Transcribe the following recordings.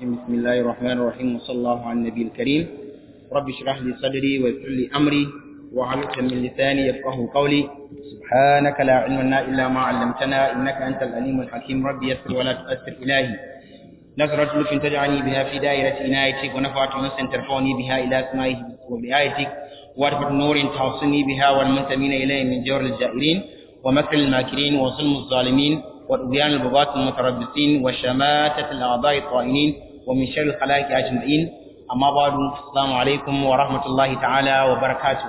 الرجيم بسم الله الرحمن الرحيم وصلى الله على النبي الكريم رب اشرح لي صدري ويسر لي أمري وعلق من لساني يفقه قولي سبحانك لا علم لنا إلا ما علمتنا إنك أنت العليم الحكيم ربي يسر ولا تؤثر إلهي نظرة لطف تجعلني بها في دائرة عنايتك ونفعة أنس ترفعني بها إلى سمائه وبآيتك وارفع نور توصلني بها والمنتمين إليه من جور الجائرين ومكر الماكرين وظلم الظالمين وطغيان البغاة المتربصين وشماتة الأعضاء الطائنين ومن شر الخلائق أجمعين أما بعد السلام عليكم ورحمة الله تعالى وبركاته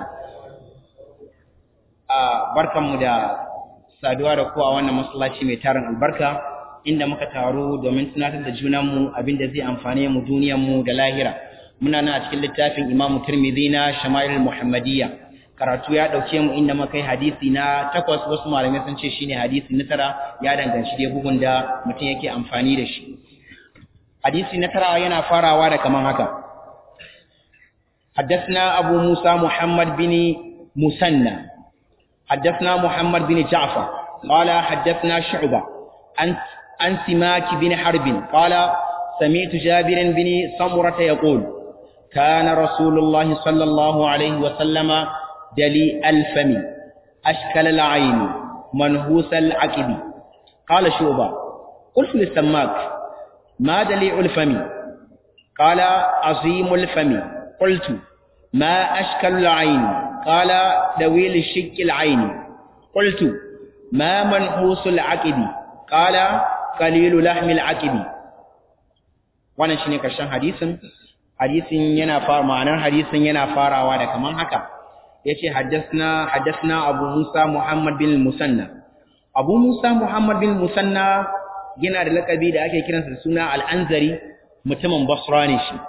barkanmu da saduwa da ku a wannan masallaci mai tarin albarka inda muka taru domin tunatar da junanmu abinda zai amfane mu duniyarmu da lahira muna nan a cikin littafin Imam Tirmidhi na Shama'il Muhammadiyya karatu ya dauke mu inda muka yi hadisi na takwas wasu malamai sun ce shine hadisi na tara ya danganci dai bugun da mutum yake amfani da shi hadisi na tara yana farawa da kaman haka حدثنا أبو موسى محمد بن مسنى حدثنا محمد بن جعفر قال حدثنا شعبة عن عن سماك بن حرب قال سمعت جابر بن سمرة يقول كان رسول الله صلى الله عليه وسلم دلي الفم أشكل العين منهوس العقب قال شعبة قلت للسماك ما دليع الفم قال عظيم الفم قلت ما أشكل العين قال دويل الشك العين قلت ما منحوس العقب قال قليل لحم العقب wannan shine karshen hadisin hadisin yana fara ma'anar hadisin yana farawa da kaman haka yace haddathna haddathna Abu Musa Muhammad bin Musanna Abu Musa Muhammad bin Musanna yana da lakabi da ake kiransa da suna Al-Anzari mutumin Basra ne shi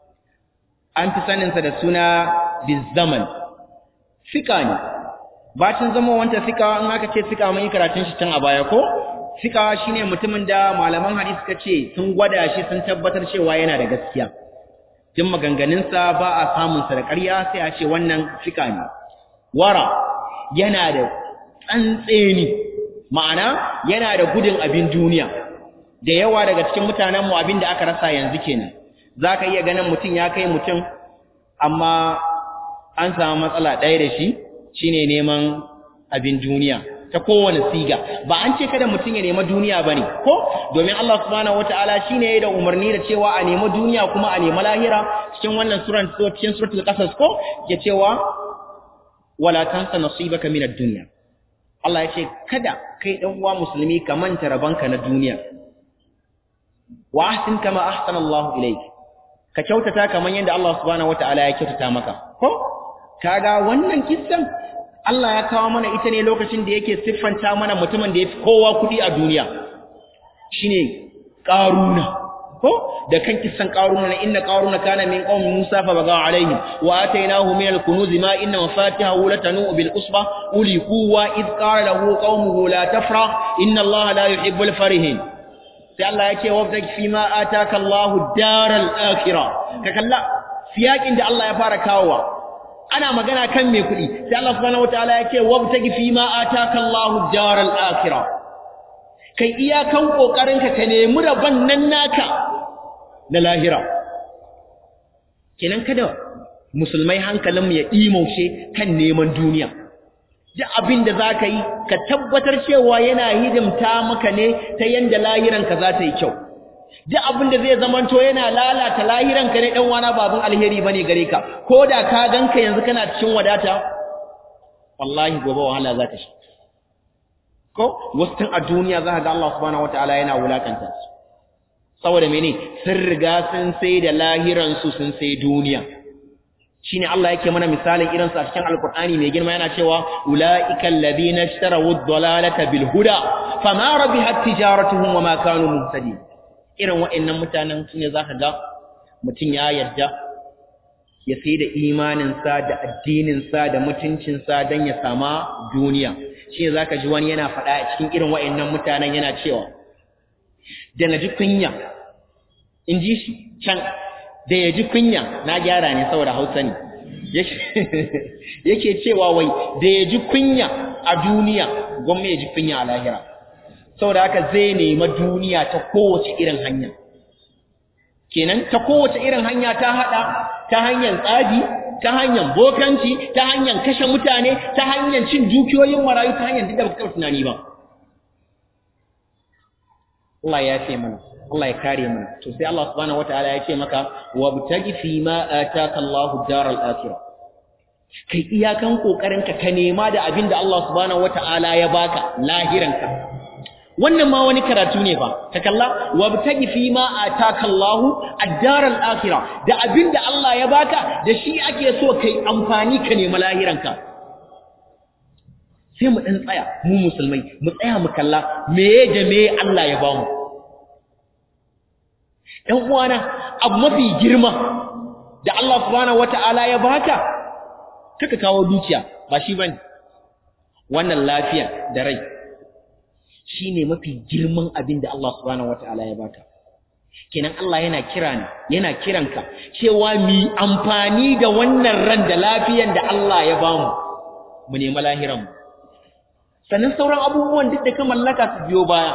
an fi saninsa da suna Bizaman fika ne bacin zama wanta fika in aka ce fika mun yi karatun shi tun a baya ko fika shine mutumin da malaman hadisi suka ce sun gwada shi sun tabbatar cewa yana da gaskiya jin maganganunsa ba a samunsa da ƙarya sai a ce wannan fika ne wara yana da tsantseni ma'ana yana da gudun abin duniya da yawa daga cikin mutanenmu abin da aka rasa yanzu kenan za ka iya ganin mutum ya kai mutum amma an samu matsala ɗaya da shi shine neman abin duniya ta kowane siga ba an ce kada mutum ya nema duniya bane ko domin Allah subhanahu wataala shine ya da umarni da cewa a nema duniya kuma a nema lahira cikin wannan suran cikin suratul qasas ko ya cewa wala tansa nasibaka minad dunya Allah ya ce kada kai dan uwa musulmi ka manta rabanka na duniya wa ahsin kama ahsana Allah ilayk ka kyautata kaman yadda Allah subhanahu wataala ya kyautata maka ko kaga wannan kissan Allah ya kawo mana ita ne lokacin da yake siffanta mana mutumin da yafi kowa kudi a duniya shine qaruna ko da kan kissan qaruna ne inna qaruna kana min qaumi Musa fa baga alaihim wa atainahu min al-kunuz ma inna mafatihahu latanu bil usba uli quwwa id qala lahu qaumuhu la tafra inna Allah la yuhibbul farihin sai Allah ya ce wabtaki fi ma ataka Allahu daral akhirah ka kalla siyakin da Allah ya fara kawowa ana magana kan me kuɗi sai Allah subhanahu wataala ya ce wabtaki fi ma ataka Allahu daral akhirah kai iyakan kokarin ka ka nemi rabon nan naka na lahira kenan kada musulmai hankalinmu ya dimauce kan neman duniya duk abin da za ka yi ka tabbatar cewa yana hidimta maka ne ta yanda lahiranka za ta yi kyau duk abin da zai zamanto yana lalata lahiranka ne ɗan wana babin alheri bane gare ka ko da ka ganka yanzu kana cikin wadata wallahi gobe wahala za ta shi ko wasu tun a duniya za ka ga Allah subhanahu wataala yana wulakanta su saboda mene sun riga sun sai da lahiransu sun sai duniya shine Allah yake mana misalin irin sa cikin alqur'ani mai girma yana cewa ulaiikal ladina ishtaraw ad-dalalata bil huda fama rabihat tijaratuhum wama kanu muhtadin irin wa'annan mutanen sune zaka ga mutun ya yadda ya sai da imanin sa da addinin sa da mutuncin sa dan ya sama duniya shine zaka ji wani yana faɗa a cikin irin wa'annan mutanen yana cewa da naji kunya in ji shi can da ya ji kunya na gyara ne saboda hausa ne yake cewa wai da ya ji kunya a duniya gwamma ya ji kunya a lahira saboda haka zai nema duniya ta kowace irin hanya kenan ta kowace irin hanya ta hada ta hanyar tsabi ta hanyar bokanci ta hanyar kashe mutane ta hanyar cin dukiyoyin marayu ta hanyar duk da baka tunani ba Allah ya ce mana Allah ya kare mana to sai Allah subhanahu wataala ya ce maka wabtagi fi ma ataka Allahu daral akhirah kai iyakan kokarin ka ka nema da abin da Allah subhanahu wataala ya baka lahiranka wannan ma wani karatu ne fa ta kalla wabtagi fi ma ataka Allahu ad-daral akhirah da abin da Allah ya baka da shi ake so kai amfani ka nema lahiranka sai mu dan tsaya mu musulmai mu tsaya mu kalla meye da meye Allah ya bamu ɗan uwana abu mafi girma da Allah subhanahu wata'ala ya baka kaka kawo dukiya ba shi bane wannan lafiya da rai shine mafi girman abin da Allah subhanahu wata'ala ya baka kenan Allah yana kira ni yana kiranka cewa mi amfani da wannan ran da lafiyan da Allah ya bamu mu nemi lahiran mu sannan sauran abubuwan duk da ka mallaka su biyo baya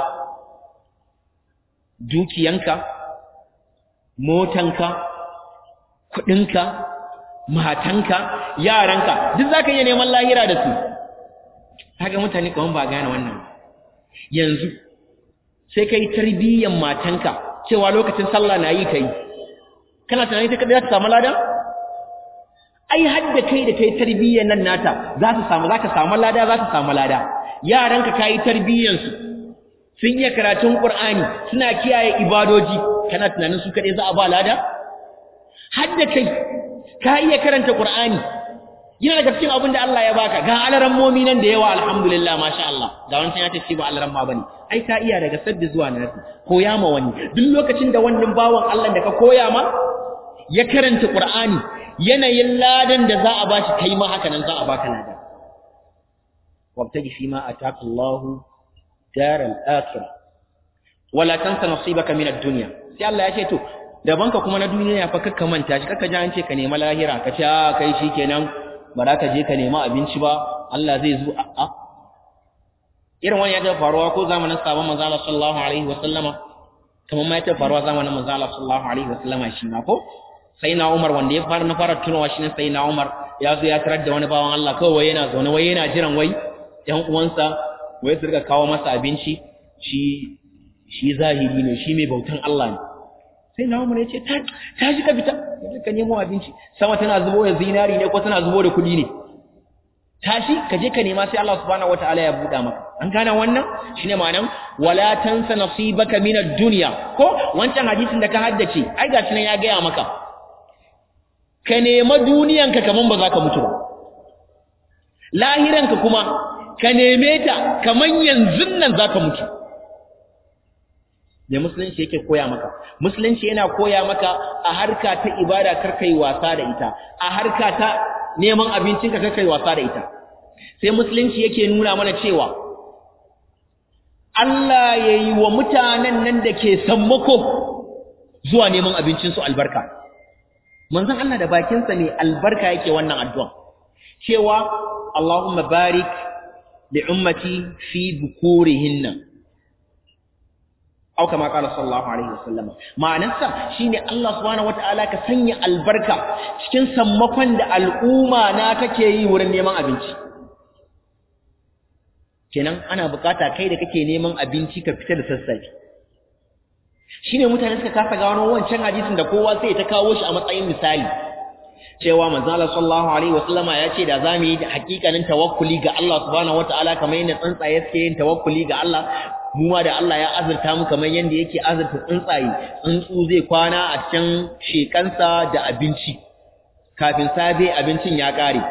dukiyanka motanka kudinka matanka yaranka duk zaka iya neman lahira da su kaga mutane kaman ba gane wannan yanzu sai kai tarbiyyan matanka cewa lokacin sallah na yi kai kana tunani ta kada za ta samu lada ai hadda kai da kai tarbiyyan nan nata za ta samu za ka samu lada za ta samu lada yaranka kai tarbiyyan su sun iya karatun qur'ani suna kiyaye ibadoji kana tunanin su kadai za a ba lada hadda kai ka iya karanta qur'ani yana daga cikin abin da Allah ya baka ga alaran momi nan da yawa alhamdulillah masha Allah ga wancan ya ce shi ba alaran ma bane ai ka iya daga sabbi zuwa nasi koya ma wani duk lokacin da wannan bawan Allah da ka koya ma ya karanta qur'ani yanayin ladan da za a bashi kai ma haka nan za a baka ladan wabtaji fi ma ataka Allahu daral akhirah wala tansa nasibaka min ad-dunya sai Allah ya ce to daban ka kuma na duniya fa kakka manta shi kakka ji an ce ka nema lahira ka ce a kai shikenan ba za ka je ka nema abinci ba Allah zai zo a irin wani ya ta faruwa ko zamanin sabon manzo Allah sallallahu alaihi wa sallama kamar ma ya ta faruwa zamanin manzo Allah sallallahu alaihi wa sallama shi ma ko sai na Umar wanda ya fara na fara tunawa shi ne sai na Umar ya zo ya tarar da wani bawan Allah kawai yana zaune wai yana jiran wai ƴan uwansa wai su rika kawo masa abinci shi shi zahiri ne shi mai bautan Allah ne sai na umar ya ce ta shi ka fita ka nemo abinci sama tana zubo da zinari ne ko tana zubo da kuɗi ne tashi ka je ka nema sai Allah subhanahu wataala ya buɗa maka an gane wannan shine ma'anan wala tansa nasibaka min ad-dunya ko wancan hadisin da ka haddace ai gashi nan ya gaya maka ka nema duniyanka kaman ba za ka mutu ba lahiranka kuma ka neme ta kaman yanzu nan za ka mutu da musulunci yake koya maka musulunci yana koya maka a harka ta ibada kar kai wasa da ita a harka ta neman abincinka kar kai wasa da ita sai musulunci yake nuna mana cewa Allah ya yi wa mutanen nan da ke sammako zuwa neman abincinsu albarka manzon Allah da bakinsa ne albarka yake wannan addu'a cewa Allahumma barik li ummati fi bukurihinna au kama qala sallallahu alaihi wasallam ma'anarsa shine Allah subhanahu wataala ka sanya albarka cikin sammakon da al'umma na take yi wurin neman abinci kenan ana bukata kai da kake neman abinci ka fita da sassafe shine mutane suka kasa gano wancan hadisin da kowa sai ta kawo shi a matsayin misali cewa manzo Allah sallallahu alaihi wasallama ya ce da zamu yi hakikanin tawakkuli ga Allah subhanahu wataala kamar yadda tsuntsaye suke yin tawakkuli ga Allah mu ma da Allah ya azurta mu kamar yanda yake azurta tsuntsaye tsuntsu zai kwana a cikin shekansa da abinci kafin safe abincin ya kare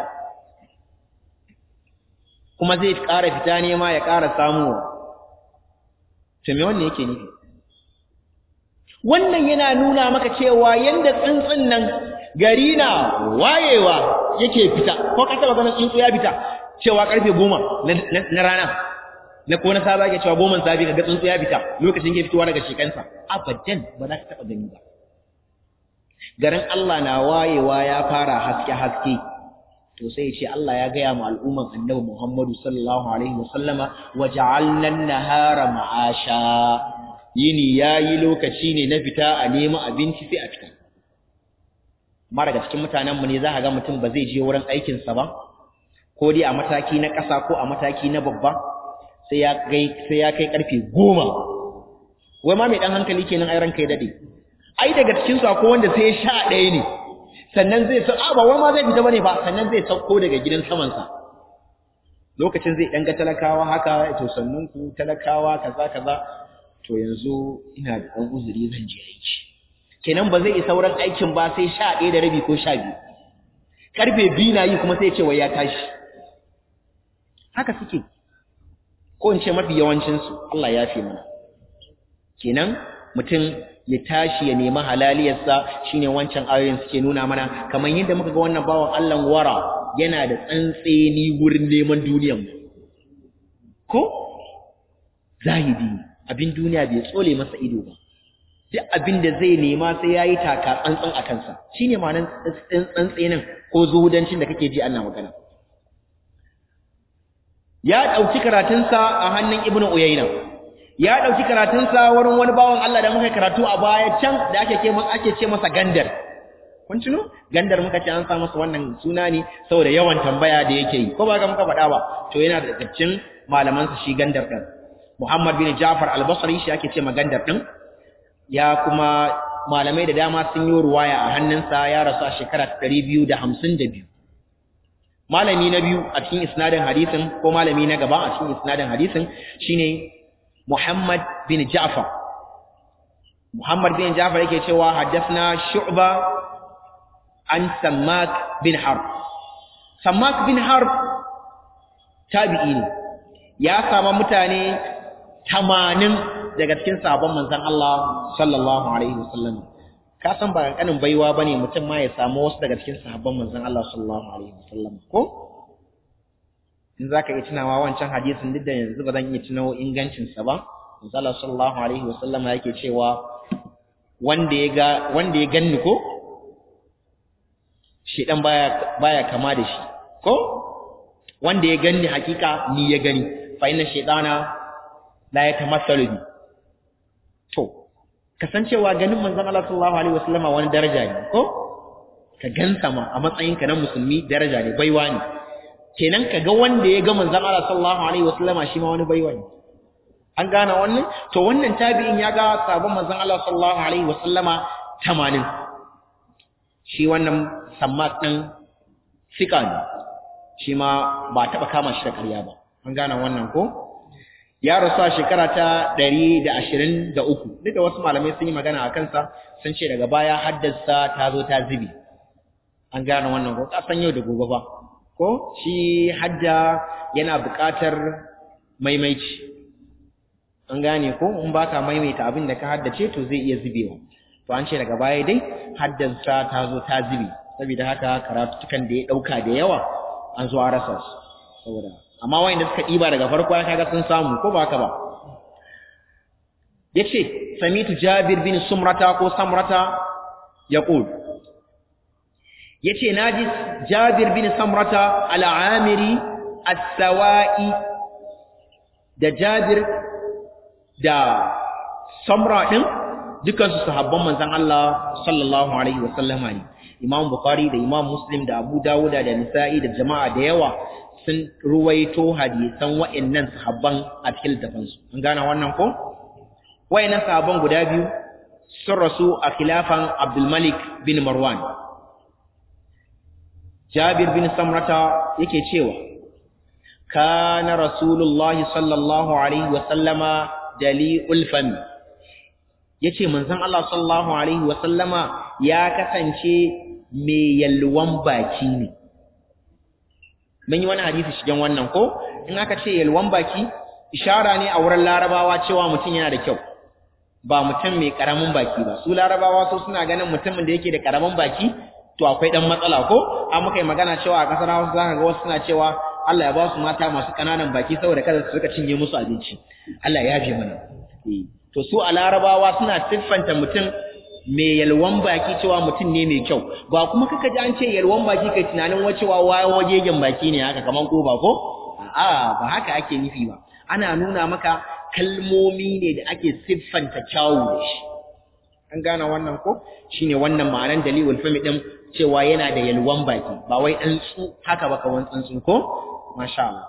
kuma zai ƙara fita nema ya ƙara samuwa to me wannan yake nufi wannan yana nuna maka cewa yanda tsuntsun nan gari na wayewa yake fita ko ka taba ganin tsuntsu ya fita cewa karfe goma na rana na ko na saba yake cewa goman safi kaga tsuntsu ya fita lokacin ke fitowa daga shekansa abadan ba za ka taba gani ba garin Allah na wayewa ya fara haske haske to sai ya ce Allah ya gaya mu al'umman annabi Muhammadu sallallahu alaihi wasallama waja'alna an-nahara ma'asha yini yayi lokaci ne na fita a nemi abinci sai a fita amma daga cikin mutanen mu ne za ka ga mutum ba zai je wurin aikin sa ba ko dai a mataki na ƙasa ko a mataki na babba sai ya kai sai ya kai karfe 10 wai ma mai dan hankali kenan ai ranka ya dade ai daga cikin su akwai wanda sai ya sha ɗaya ne sannan zai sa ba wai ma zai fita bane ba sannan zai sauko daga gidan saman sa lokacin zai dan ga talakawa haka to sannun ku talakawa kaza kaza to yanzu ina da dan uzuri zan je aiki kenan ba zai isa wurin aikin ba sai sha ɗaya da rabi ko sha biyu karfe biyu na yi kuma sai ya ce wai ya tashi haka suke ko in ce mafi yawancinsu Allah ya fi mana kenan mutum ya tashi ya nemi halaliyarsa shine wancan ayoyin suke nuna mana kamar yadda muka ga wannan bawan Allah wara yana da tsantseni wurin neman duniyar ko zahidi abin duniya bai tsole masa ido ba duk abin da zai nema sai yayi taka tsantsan a kansa shine ma'anar tsantsenin ko zuhudancin da kake ji Allah magana ya dauki karatunsa a hannun Ibn Uyayna ya dauki karatunsa wurin wani bawan Allah da muka karatu a baya can da ake ce masa ake ce masa gandar kun tuno gandar muka ce an sa masa wannan suna ne saboda yawan tambaya da yake yi ko ba ga muka faɗa ba to yana da cikin malaman sa shi gandar din Muhammad bin Ja'far al-Basri shi ake ce ma gandar din ya kuma malamai da dama sun yi ruwaya a hannunsa ya rasu a shekara 252 malami na biyu a cikin isnadin hadisin ko malami na gaba a cikin isnadin hadisin shine Muhammad bin Ja'far Muhammad bin Ja'far yake cewa haddathna Shu'ba an Sammak bin Harb Sammak bin Harb tabi'i ne ya sama mutane 80 daga cikin sabon manzon Allah sallallahu alaihi wasallam ka san ba kankanin baiwa bane mutum ma ya samu wasu daga cikin sahabban manzon Allah sallallahu alaihi wasallam ko in zaka yi tunawa wancan hadisin duk da yanzu ba zan iya tunawo ingancin sa ba manzon Allah sallallahu alaihi wasallam yake cewa wanda ya ga wanda ya ganni ko shi dan baya baya kama da shi ko wanda ya ganni hakika ni ya gani fa inna shaytana la yatamassalu bi to kasancewa ganin manzon Allah sallallahu alaihi wasallama wani daraja ne ko ka gansa ma a matsayin ka na musulmi daraja ne baiwa ne kenan ka ga wanda ya ga manzon Allah sallallahu alaihi wasallama shi ma wani baiwa ne an gane wannan to wannan tabi'in ya ga sabon manzon Allah sallallahu alaihi wasallama 80 shi wannan sammak din sika ne shi ma ba taba kama shi da ƙarya ba an gane wannan ko ya rasu a shekara ta ɗari da ashirin da uku duk da wasu malamai sun yi magana a kansa sun ce daga baya haddasa ta zo ta zubi an gane wannan ko kasan yau da gobe ba ko shi hadda yana buƙatar maimaici an gane ko in baka maimaita abin da ka haddace to zai iya zubewa to an ce daga baya dai haddasa ta zo ta zubi saboda haka karatutukan da ya ɗauka da yawa an zo a rasa su saboda amma wayanda suka diba daga farko ya kaga sun samu ko ba haka ba yace samitu jabir bin sumrata ko samrata yaqul yace naji jabir bin samrata al-amiri as-sawa'i da jabir da samra din dukan su sahabban manzon Allah sallallahu alaihi wasallama ne imam bukhari da imam muslim da abu dawuda da nisa'i da jama'a da yawa sun ruwaito hadisan wa'annan sahabban a cikin littafansu an gane wannan ko wa'annan sahabban guda biyu sun rasu a khilafan Abdul Malik bin Marwan Jabir bin Samrata yake cewa kana Rasulullah sallallahu alaihi wa sallama dali'ul fam yace manzon Allah sallallahu alaihi wa sallama ya kasance mai yalwan baki ne mun yi wani hadisi shigen wannan ko in aka ce yalwan baki ishara ne a wurin larabawa cewa mutum yana da kyau ba mutum mai karamin baki ba su larabawa su suna ganin mutumin da yake da karamin baki to akwai dan matsala ko an muka yi magana cewa a kasar Hausa zaka ga wasu suna cewa Allah ya ba su mata masu kananan baki saboda kada su rika cinye musu abinci Allah ya yafe mana to su a larabawa suna siffanta mutum mai yalwan baki cewa mutum ne mai kyau ba kuma kaka ji an ce yalwan baki kai tunanin wacewa wajegen baki ne haka kaman ko ba ko a'a ba haka ake nufi ba ana nuna maka kalmomi ne da ake siffanta kyawu da shi an gane wannan ko shine wannan ma'anar dalilul fami din cewa yana da yalwan baki ba wai dan tsu haka ba kawan tsuntsun ko masha Allah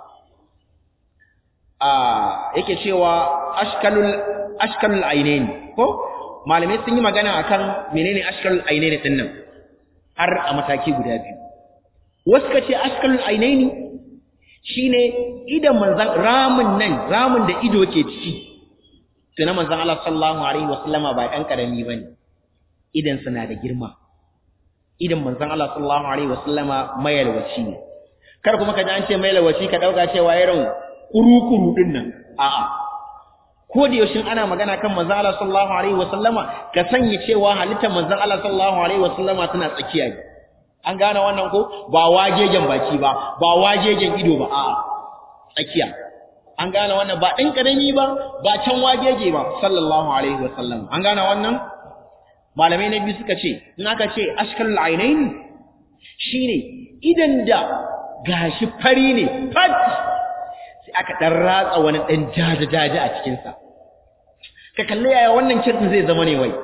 ah yake cewa ashkalul ashkalul ainain ko malamai sun yi magana akan menene ashkalul ainain din nan har a mataki guda biyu wasu ka ce ashkalul ainaini shine idan manzan ramin nan ramin da ido ke ciki to na manzan Allah sallallahu alaihi wasallama ba dan karami bane idan suna da girma idan manzan Allah sallallahu alaihi wasallama mayalwaci ne kar kuma ka ji an ce mayalwaci ka dauka cewa irin kuru-kuru din nan a'a ko da yaushe ana magana kan manzan Allah sallallahu alaihi wasallama ka sanya cewa halittar manzan Allah sallallahu alaihi wasallama tana tsakiya ne an gane wannan ko ba wagegen baki ba ba wagegen ido ba a'a tsakiya an gane wannan ba ɗan ƙarami ba ba can wagege ba sallallahu alaihi wasallam an gane wannan malamai na biyu suka ce in aka ce ashkalul ainaini shine idan da gashi fari ne fat sai aka dan ratsa wani dan jaja jaja a cikin sa ka kalle yaya wannan kirkin zai zama ne wai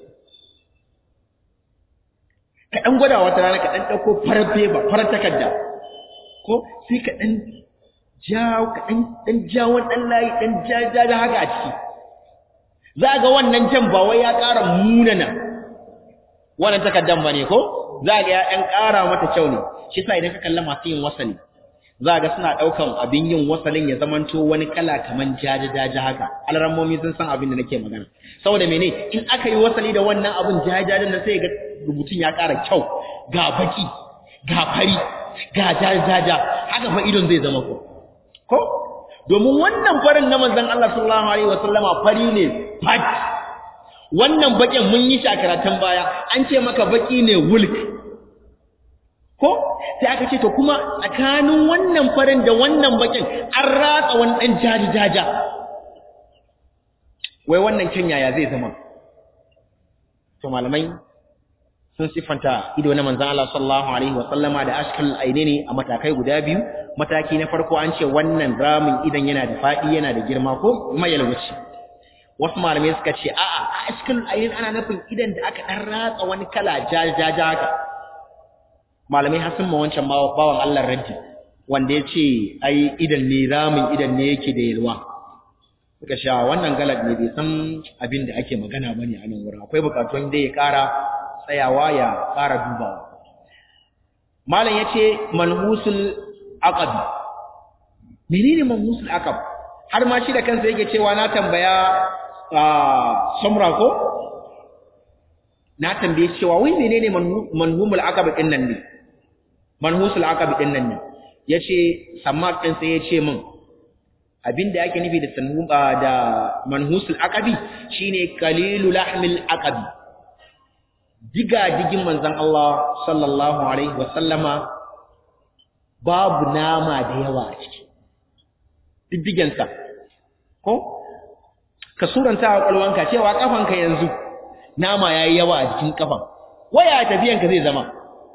ka ɗan gwada wata rana ka ɗan ɗauko farar feba farar takarda ko sai ka ɗan jawo ka ɗan ɗan jawon ɗan layi ɗan jaja haka a ciki za ga wannan jan ba wai ya ƙara munana wannan takardan ba ne ko za ga ya ɗan ƙara mata kyau ne shi sa idan ka kalla masu yin wasali za ga suna ɗaukan abin yin wasalin ya zamanto wani kala kaman jaja jaja haka alrammomi sun san abin da nake magana saboda mene in aka yi wasali da wannan abin jaja jaja nan sai ga rubutun ya ƙara kyau ga baki ga fari ga jajaja haka fa idon zai zama ko ko domin wannan farin na manzon Allah sallallahu alaihi wasallama fari ne fat wannan bakin mun yi shi a karatun baya an ce maka baki ne wulk ko sai aka ce to kuma tsakanin wannan farin da wannan bakin an ratsa wani dan jajaja wai wannan kyan yaya zai zama to malamai sun siffanta ido na manzan Allah sallallahu alaihi wasallama da ashkal ainaini a matakai guda biyu mataki na farko an ce wannan ramin idan yana da fadi yana da girma ko mayalwaci wasu malamai suka ce a'a a ashkal ainain ana nufin idan da aka dan ratsa wani kala jajaja haka malamai har sun ma wancan bawan Allah raddi wanda ya ce ai idan ne ramin idan ne yake da yalwa suka sha wannan galad ne bai san abin da ake magana bane a nan wurin akwai bukatun da ya kara tsayawa ya ƙara dubawa. Malam ya ce manhusul aqabi. Menene manhusul aqab? Har ma shi da kansa yake cewa na tambaya samra ko? Na tambaye cewa wai menene manhumul aqab din nan ne? Manhusul aqab din nan ne. Yace sammak din sai ya ce min abinda yake nufi da sanhu da manhusul aqabi shine qalilu lahmil aqabi diga digin manzan Allah sallallahu alaihi wasallama babu nama da yawa a ciki diddigensa ko ka suranta a kwalwanka cewa kafanka yanzu nama yayi yawa a jikin kafan waya tafiyanka zai zama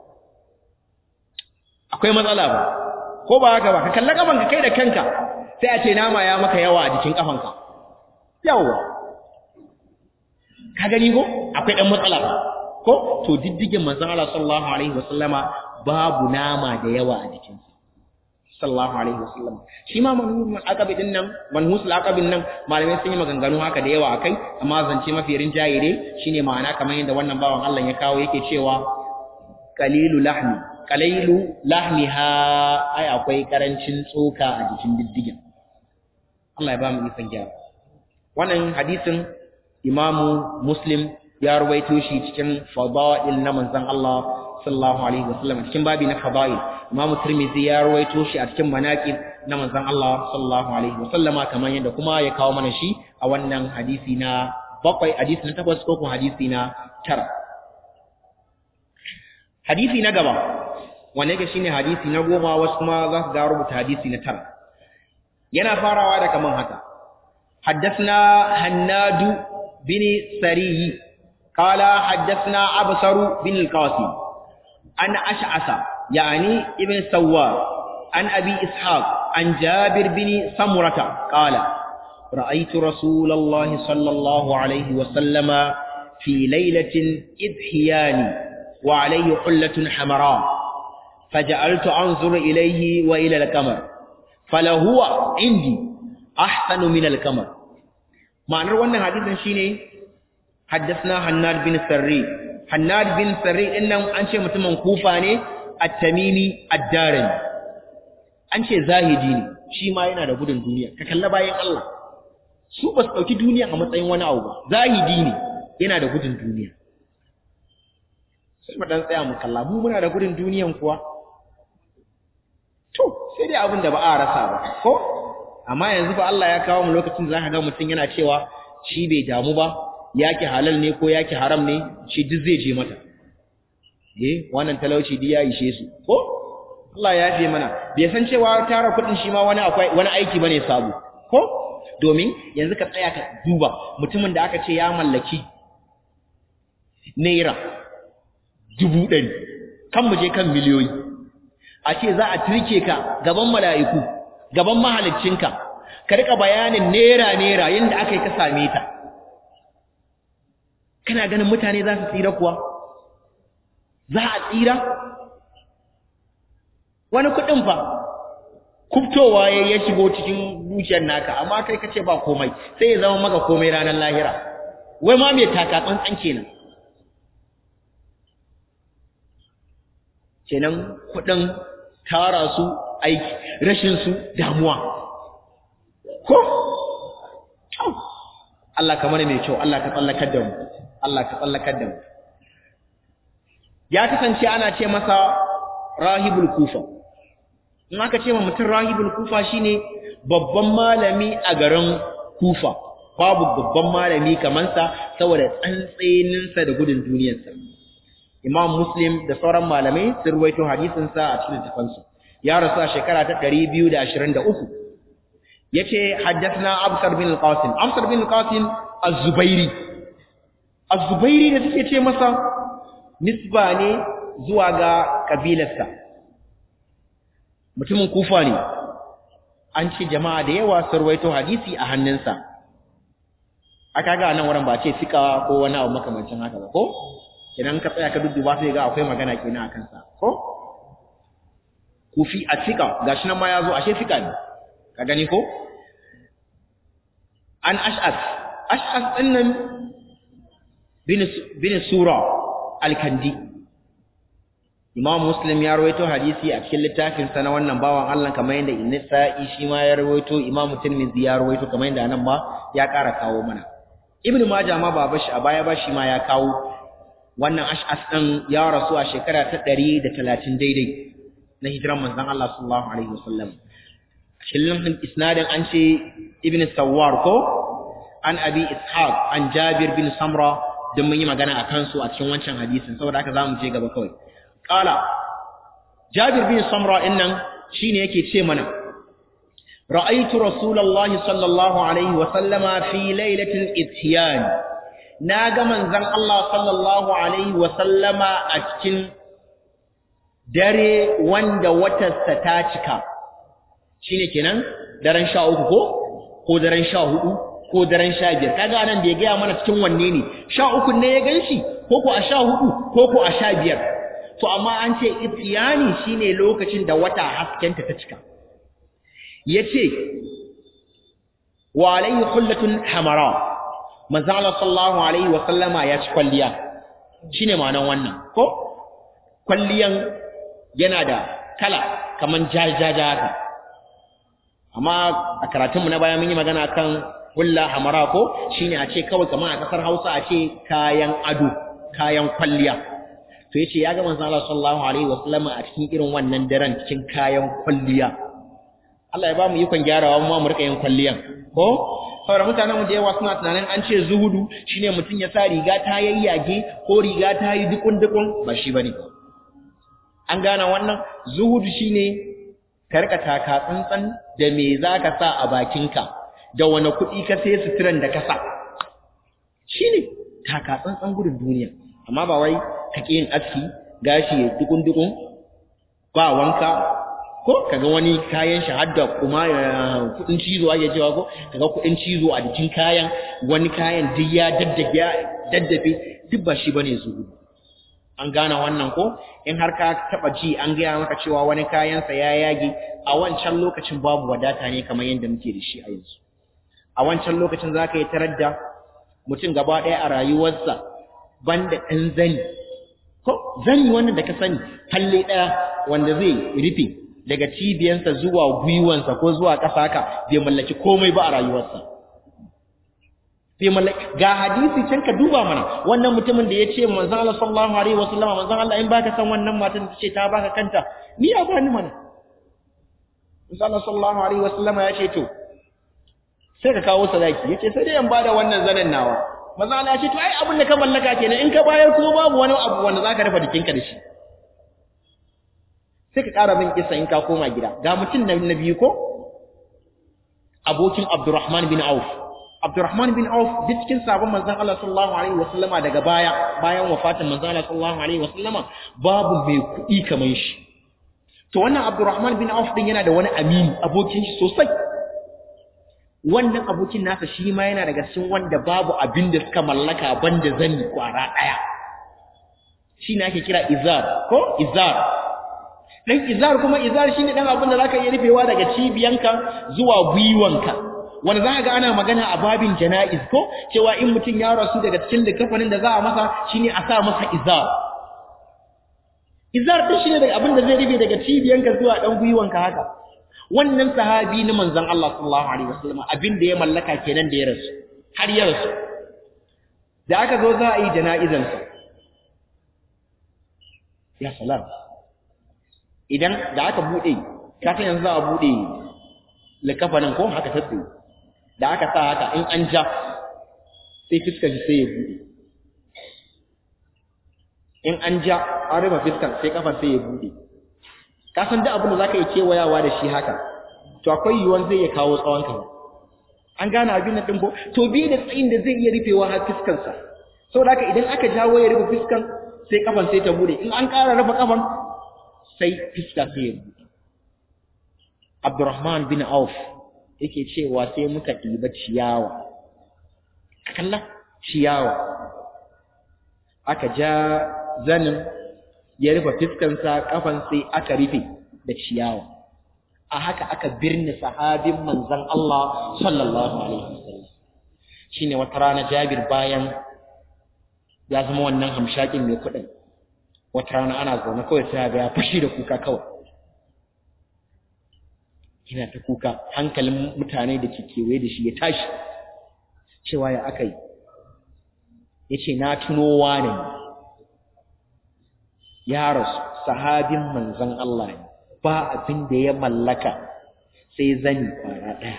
akwai matsala ba ko ba haka ba ka kalla kafanka kai da kanka sai a ce nama ya maka yawa a jikin kafanka yawa ka gani ko akwai dan matsala ba ko to diddigin manzon Allah sallallahu alaihi wasallama babu nama da yawa a jikinsa sallallahu alaihi wasallam shi ma manhul aqabi din nan manhusul aqabin nan malamai sun yi maganganu haka da yawa akai amma zance mafi rinjaye dai shine ma'ana kamar yadda wannan bawan Allah ya kawo yake cewa qalilu lahmi qalilu lahmiha ai akwai karancin tsoka a jikin diddigin Allah ya ba mu ikon gyara wannan hadisin imamu muslim ya ruwaito shi cikin fada'il na manzon Allah sallallahu alaihi wasallam cikin babi na fada'il Imam Tirmidhi ya ruwaito shi a cikin manaqib na manzon Allah sallallahu alaihi wasallam kamar yadda kuma ya kawo mana shi a wannan hadisi na bakwai hadisi na takwas ko kuma hadisi na tara hadisi na gaba wanda yake shine hadisi na goma wasu kuma za su ga rubuta hadisi na tara yana farawa da kaman haka حدثنا هناد بن سري قال حدثنا أبصر بن القاسم عن أشعث يعني ابن سوار عن أبي إسحاق عن جابر بن سمرة قال رأيت رسول الله صلى الله عليه وسلم في ليلة إذهيان وعليه حلة حمراء فجعلت أنظر إليه وإلى القمر فلهو عندي أحسن من القمر معنى wannan hadisin shine haddathna Hannad bin Sarri Hannad bin Sarri dinnan an ce mutumin Kufa ne at-Tamimi ad-Darimi an ce zahidi ne shi ma yana da gudun duniya ka kalla bayan Allah su ba su dauki duniya a matsayin wani abu ba zahidi ne yana da gudun duniya sai mu dan tsaya mu kalla mu muna da gudun duniyan kuwa to sai dai abin da ba a rasa ba ko amma yanzu fa Allah ya kawo mu lokacin da zaka ga mutum yana cewa shi bai damu ba yake halal ne ko yake haram ne shi duk zai je mata eh wannan talauci duk ya ishe su ko Allah ya fi mana bai san cewa tara kuɗin shi ma wani akwai wani aiki bane sabo ko domin yanzu ka tsaya ka duba mutumin da aka ce ya mallaki naira dubu ɗari kan mu je kan miliyoyi a ce za a turke ka gaban mala'iku gaban mahaliccinka ka rika bayanin naira naira yadda aka yi ka same ta kana ganin mutane za su tsira kuwa za a tsira wani kuɗin fa kubtowa ya ya shigo cikin zuciyar naka amma kai kace ba komai sai ya zama maka komai ranar lahira wai ma me taka tsantsan kenan kenan kuɗin tara su aiki rashin su damuwa ko Allah ka mana mai kyau Allah ka tsallakar da mu Allah ka tsallakar da mu ya kasance ana ce masa rahibul kufa in aka ce ma mutum rahibul kufa shine babban malami a garin kufa babu babban malami kamar sa saboda tsantseninsa da gudun duniyarsa imam muslim da sauran malamai sun ruwaito hadisin sa a cikin tafansu ya rasu a shekara ta 223 yace haddathna absar bin al-qasim absar bin al-qasim az-zubairi az-zubairi da suke ce masa nisba ne zuwa ga kabilarsa mutumin kufa ne an ce jama'a da yawa sun ruwaito hadisi a hannunsa aka ga nan wurin ba ce fika ko wani abu makamancin haka ba ko idan ka tsaya ka dudduba sai ga akwai magana kenan akan sa ko kufi a fika gashi nan ma ya zo ashe fika ne ka gani ko an ash'as ash'as din nan bin bin sura al-kandi Imam Muslim ya rawaito hadisi a cikin littafin sa na wannan bawan Allah kamar yadda Nasa'i shi ma ya rawaito Imam Tirmidhi ya rawaito kamar yadda nan ma ya ƙara kawo mana Ibn Majah ma ba bashi a baya ba shi ma ya kawo wannan ash'as din ya rasu a shekara ta 130 daidai na hijiran manzon Allah sallallahu alaihi wasallam shillin isnadin an ce Ibn Sawwar ko an Abi Ishaq an Jabir bin Samra don mun yi magana akan su a cikin wancan hadisin saboda haka zamu je gaba kawai Kala, Jabir bin Samra innan shi ne yake ce mana, Ra'aitu Rasulallah sallallahu Alaihi wasallama fi lailatin itiyani, na ga manzan Allah sallallahu Alaihi wasallama a cikin dare wanda watarsa ta cika, shi ne kenan daren sha uku ko? Ko daren sha hudu? Ko daren sha biyar, kaga nan da ya gaya mana cikin wanne ne, sha uku ne ya gan shi, ko ko a sha hudu, ko ko a sha biyar. to amma an ce itiyani shine lokacin da wata haskenta ta cika yace wa alayhi hullatun hamara manzo Allah sallallahu alaihi wa sallama ya ci kwalliya shine ma'anar wannan ko kwalliyan yana da kala kaman jajaja haka amma a karatunmu na baya mun yi magana kan hulla hamara ko shine a ce kawai kaman a kasar Hausa a ce kayan ado kayan kwalliya to yace ya ga manzo Allah sallallahu alaihi wasallam a cikin irin wannan daren cikin kayan kwalliya Allah ya ba mu ikon gyarawa mu mu rika yin kwalliyan ko saboda mutanen mu da yawa suna tunanin an ce zuhudu shine mutum ya sa riga ta yayyage ko riga ta yi dukun dukun ba shi bane an gane wannan zuhudu shine ka rika taka tsantsan da me zaka sa a bakinka da wani kuɗi ka sai suturan da ka sa shine taka tsantsan gudun duniya amma ba wai ka yin aski gashi ya dukun-dukun ba wanka ko kaga wani kayan shi hadda kuma kudin cizo ake cewa ko kaga kudin cizo a jikin kayan wani kayan duk ya daddage daddafe duk ba shi bane zuhudu an gane wannan ko in har ka taba ji an gaya maka cewa wani kayansa ya yage a wancan lokacin babu wadata ne kamar yadda muke da shi a yanzu a wancan lokacin zaka yi tarar da mutum gaba ɗaya a rayuwarsa banda ɗan zani ko zani wannan da ka sani falle ɗaya wanda zai rufe daga cibiyansa zuwa gwiwansa ko zuwa ƙasa haka bai mallaki komai ba a rayuwarsa bai mallaki ga hadisi can ka duba mana wannan mutumin da ya ce manzon Allah sallallahu alaihi wasallam manzon Allah in baka san wannan matan ta ce ta baka kanta ni ya bani mana manzon Allah sallallahu alaihi wasallam ya ce to sai ka kawo sadaki yace sai dai in bada wannan zanen nawa manzon Allah ya ce to ai abin da ka mallaka kenan in ka bayar kuma babu wani abu wanda zaka rufe jikinka da shi sai ka ƙara min kisa in ka koma gida ga mutum na biyu ko abokin Abdurrahman bin Auf Abdurrahman bin Auf duk cikin sabon manzon Allah sallallahu alaihi wasallama daga baya bayan wafatin manzon Allah sallallahu alaihi wasallama babu mai kuɗi kamar shi to wannan Abdurrahman bin Auf din yana da wani amini abokin shi sosai wannan abokin nasa shi ma yana daga cikin wanda babu abin da suka mallaka banda zanni kwara daya shi ne ake kira izar ko izar dan izar kuma izar shine dan abin da zaka iya rufewa daga cibiyanka zuwa gwiwanka wanda zaka ga ana magana a babin janaiz ko cewa in mutum ya rasu daga cikin likafanin da za a masa shine a sa masa izar izar din shine daga abin da zai rufe daga cibiyanka zuwa dan gwiwanka haka wannan sahabi na manzon Allah sallallahu alaihi wasallam abin da ya mallaka kenan da ya rasu har ya rasu da aka zo za a yi janaizansa ya salam idan da aka bude ka san yanzu za a bude likafanin ko haka tatsi da aka sa haka in an ja sai fiskar sai ya bude in an ja an rufe fiskar sai kafar sai ya bude ka san duk abin da zaka yi kewayawa da shi haka to akwai yiwuwar zai iya kawo tsawon ka an gane abin nan din ko to bi da tsayin da zai iya rufewa har fiskar sa saboda haka idan aka jawo ya rufe fiskan sai kafan sai ta bude in an ƙara rufe kafan sai fiska sai ya buɗe. Abdurrahman bin Auf yake cewa sai muka ɗiba ciyawa. Kalla ciyawa. Aka ja zanin ya rufe fiskansa kafan sai aka rufe da ciyawa. A haka aka birni sahabin manzon Allah sallallahu alaihi wasallam. Shine wata rana Jabir bayan ya zama wannan hamshakin mai kuɗin. wata rana ana zaune kawai sai ga ya fushi da kuka kawai ina ta kuka hankalin mutane da ke kewaye da shi ya tashi cewa ya aka yi ya ce na tunowa ne ya rasu sahabin manzan Allah ne ba abin da ya mallaka sai zani kwara ɗaya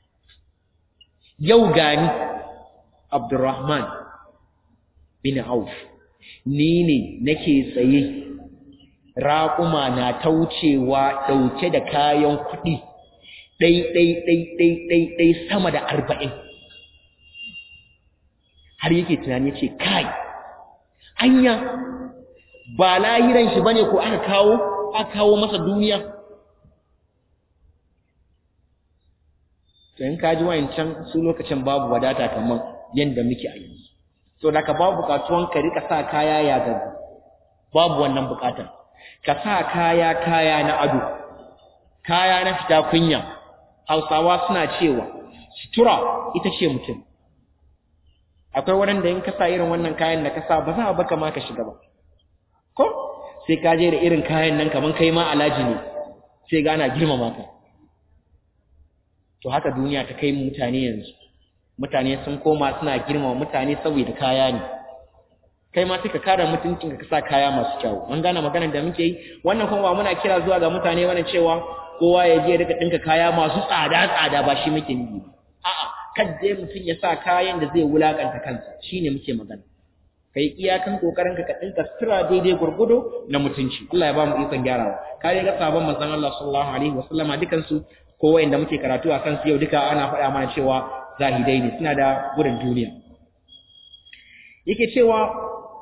yau gani Abdurrahman bin Auf ni ne nake tsaye raƙuma na taucewa ɗauke da kayan kuɗi ɗai ɗai ɗai ɗai ɗai ɗai sama da arba'in har yake tunani ce kai anya ba lahiran shi bane ko aka kawo aka kawo masa duniya to in ka ji wayancan su lokacin babu wadata kamar yanda muke a yanzu to da ka babu bukatuwan ka rika sa kaya ya gabu babu wannan bukatar ka sa kaya kaya na ado kaya na fita kunya hausawa suna cewa sutura ita ce mutum akwai wurin da in ka sa irin wannan kayan da ka sa ba za a baka ma ka shiga ba ko sai ka je da irin kayan nan kaman kai ma alaji ne sai gana girmama ka to haka duniya ta kai mutane yanzu mutane sun koma suna girmama mutane saboda kaya ne kai ma sai ka kare mutuncin ka sa kaya masu kyau mun gane maganar da muke yi wannan kuma ba muna kira zuwa ga mutane wannan cewa kowa ya je rika dinka kaya masu tsada tsada ba shi muke nufi ba a'a kadda mutum ya sa kayan da zai wulakanta kansa shine muke magana kai iyakan kokarin ka ka dinka sutura daidai gurgudo na mutunci Allah ya ba mu ikon gyarawa kare ga sabon manzon Allah sallallahu alaihi wasallama dukan su ko wanda muke karatu a kansu yau duka ana faɗa mana cewa zahidai ne suna da gudun duniya yake cewa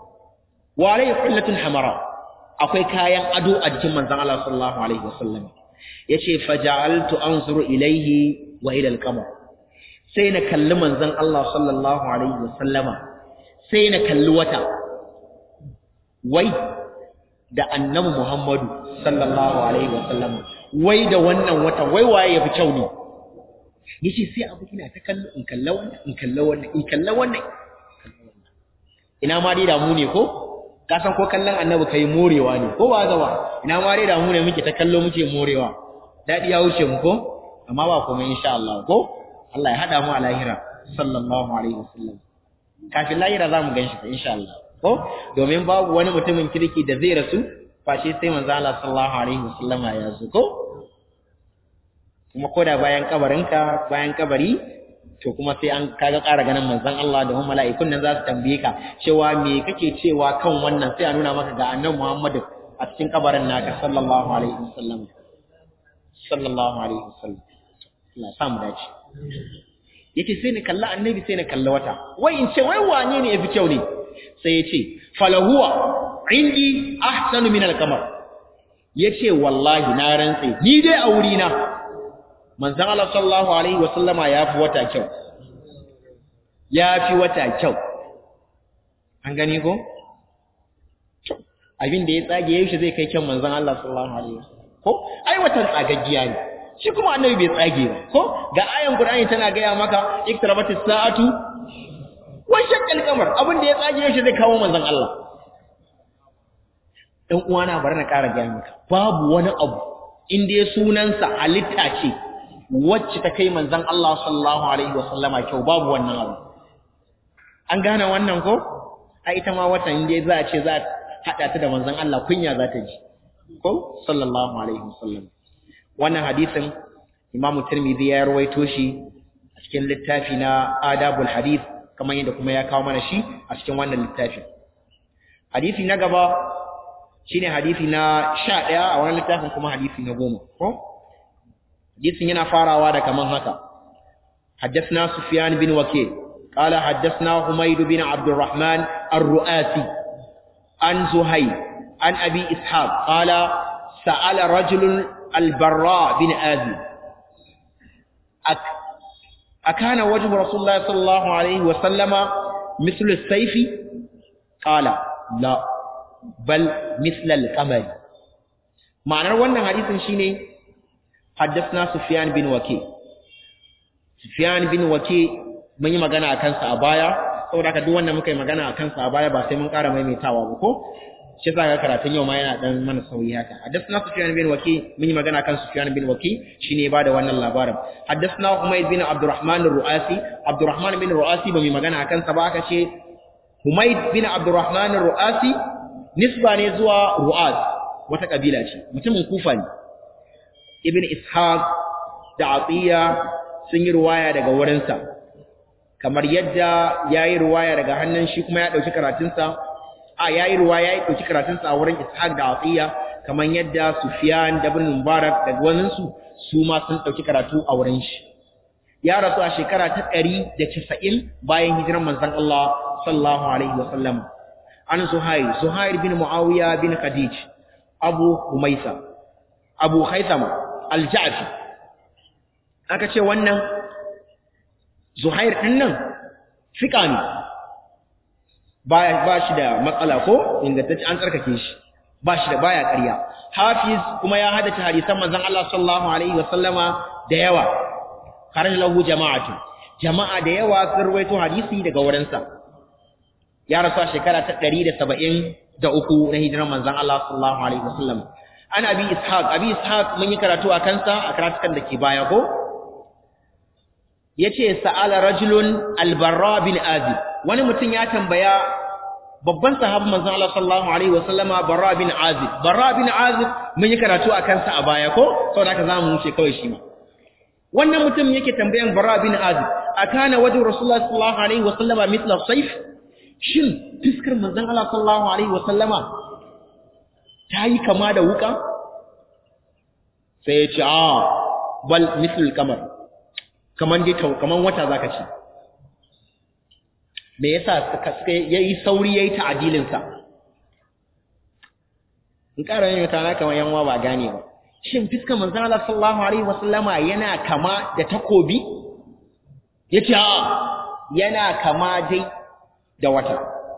wa alayhi hullatun hamara akwai kayan ado a jikin manzon Allah sallallahu alaihi wasallam yace faja'altu anzuru ilayhi wa ila al-qamar sai na kalli manzon Allah sallallahu alaihi wasallama sai na kalli wata wai da annabi Muhammadu sallallahu alaihi wasallama wai da wannan wata wai waye yafi kyau ne yace sai abu ina ta kallo in kalla wannan in kalla wannan in kalla wannan ina ma dai damu ne ko ka san ko kallon annabi kai morewa ne ko ba gaba ina ma dai damu ne muke ta kallo muke morewa dadi ya wuce mu ko amma ba komai insha Allah ko Allah ya hada mu a lahira sallallahu alaihi wasallam kafin lahira za mu ganshi insha Allah ko domin babu wani mutumin kirki da zai rasu face sai manzo Allah sallallahu alaihi wasallam ya zo ko kuma koda bayan kabarinka bayan kabari to kuma sai an kaga ƙara ganin manzon Allah da mala'ikun nan za su tambaye ka cewa me kake cewa kan wannan sai a nuna maka ga annabi Muhammad a cikin kabarin naka sallallahu alaihi wasallam sallallahu alaihi wasallam Allah sa mu dace yace sai ni kalla annabi sai ni kalla wata wai in ce wai wane ne yafi kyau ne sai ya ce falahuwa indi ahsanu min al-qamar yace wallahi na rantse ni dai a wuri na manzon Allah sallallahu alaihi wasallama yafi wata kyau yafi wata kyau an gani ko abin da ya tsage yayin shi zai kai kyan manzon Allah sallallahu alaihi wasallam ko ai watan tsagaggiya ne shi kuma annabi bai tsage ba ko ga ayan qur'ani tana gaya maka iktarabatis sa'atu wa shaqqal qamar abin da ya tsage yayin shi zai kawo manzon Allah dan uwana bari na ƙara gaya maka babu wani abu in dai sunansa halitta ce wacce ta kai manzon Allah sallallahu alaihi wasallama kyau babu wannan abu an gane wannan ko a ita ma watan inda za a ce za a haɗa ta da manzon Allah kunya za ta ji ko sallallahu alaihi wasallam wannan hadisin Imam Tirmidhi ya rawaito shi a cikin littafi na Adabul Hadith kamar yadda kuma ya kawo mana shi a cikin wannan littafi hadisi na gaba shine hadisi na 11 a wannan littafin kuma hadisi na 10 ko hadisin yana farawa da kaman haka حدثنا سفيان بن وكيل قال حدثنا حميد بن عبد الرحمن الرؤاسي عن زهير عن أبي إسحاق قال سأل رجل البراء بن آذي أك أكان وجه رسول الله صلى الله عليه وسلم مثل السيف قال لا بل مثل القمر معنى wannan hadisin shine حدثنا سفيان بن وكيع سفيان بن وكيع mun yi magana a kansa a baya saboda haka duk wanda muka yi magana a kansa a baya ba sai mun ƙara maimaitawa ba ko shi yasa ga karatun yau ma yana dan mana sauyi haka haddathna sufyan bin waki mun yi magana kan sufyan bin waki shine ya bada wannan labarin haddathna humayd bin abdurrahman ar-ruasi abdurrahman bin ruasi ba mu magana akan sa ba aka ce humayd bin abdurrahman ar-ruasi nisba ne zuwa ruas wata kabila ce mutumin kufa ne ibn ishaq da atiya sun yi ruwaya daga wurinsa kamar yadda yayi ruwaya daga hannun shi kuma ya dauki karatunsa a yayi ruwa yayi dauki karatun sa a wurin Ishaq da Atiya kaman yadda Sufyan da Ibn Mubarak da wannan su su ma sun dauki karatu a wurin shi ya rasu a shekara ta 190 bayan hijiran manzon Allah sallallahu alaihi wasallam an Zuhair Zuhair bin Muawiya bin Khadij Abu Umaysa Abu Haytham Al-Ja'fi aka ce wannan Zuhair din nan fika ne ba shi da matsala ko ingantacce an tsarkake shi ba shi da baya ƙarya hafiz kuma ya hadace hadisan manzon Allah sallallahu alaihi wasallama da yawa kharaj lahu jama'atu jama'a da yawa sun rawaito hadisi daga wurin sa ya rasu a shekara ta 173 na hijiran manzon Allah sallallahu alaihi wasallam an abi ishaq abi ishaq mun yi karatu a kansa a karatukan da ke baya ko yace sa'ala rajulun al-barra bin azib wani mutum ya tambaya babban sahabban manzon Allah sallallahu alaihi wasallama Barra bin Azib Barra bin Azib mun yi karatu akan sa a baya ko saboda haka zamu wuce kawai shi ma wannan mutum yake tambayan Barra bin Azib akana wajhu Rasulullah sallallahu alaihi wasallama mithla sayf shin fiskar manzon Allah sallallahu alaihi wasallama tayi kama da wuka sai ya ce a bal mithl kamar kaman dai kaman wata zaka ce me yasa suka suka yayi sauri yayi ta'adilin sa in ƙara yin ta na kamar yanwa ba gane ba shin fiskar manzon Allah sallallahu alaihi wasallama yana kama da takobi yace a yana kama dai da wata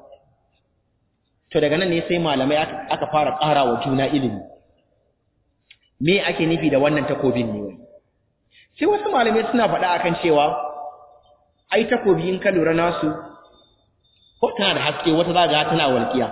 to daga nan ne sai malamai aka fara ƙara wa juna ilimi me ake nufi da wannan takobin ne wai sai wasu malamai suna faɗa akan cewa ai takobi in ka lura nasu ko tana da haske wata za ga tana walƙiya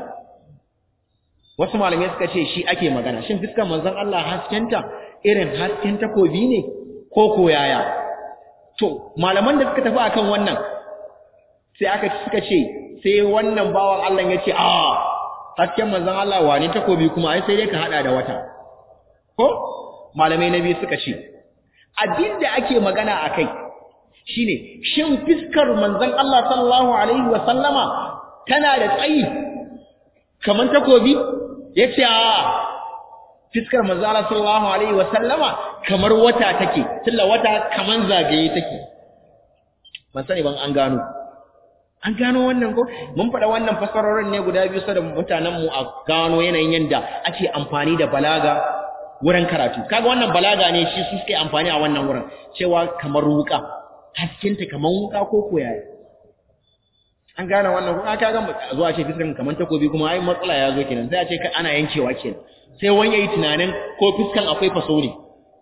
wasu malamai suka ce shi ake magana shin fiskar manzon Allah haskenta irin hasken takobi ne ko koyaya to malaman da suka tafi akan wannan sai aka suka ce sai wannan bawan Allah ya ce a hasken manzon Allah wane takobi kuma ai sai dai ka hada da wata ko malamai na biyu suka ce abin da ake magana akai shine shin fiskar manzon Allah sallallahu alaihi wa sallama tana da tsayi kaman takobi yace a fiskar manzon Allah sallallahu alaihi wa sallama kamar wata take tilla wata kaman zagaye take ban sani ban an gano an gano wannan ko mun faɗa wannan fasarorin ne guda biyu saboda mutanen mu a gano yanayin yanda ake amfani da balaga wurin karatu kaga wannan balaga ne shi su suke amfani a wannan wurin cewa kamar wuka haskinta kamar wuka ko koyaya an gane wannan ko aka ga zuwa ce fiskan kamar takobi kuma ai matsala ya zo kenan sai a ce ana yankewa kenan sai wani yayi tunanin ko fiskan akwai faso ne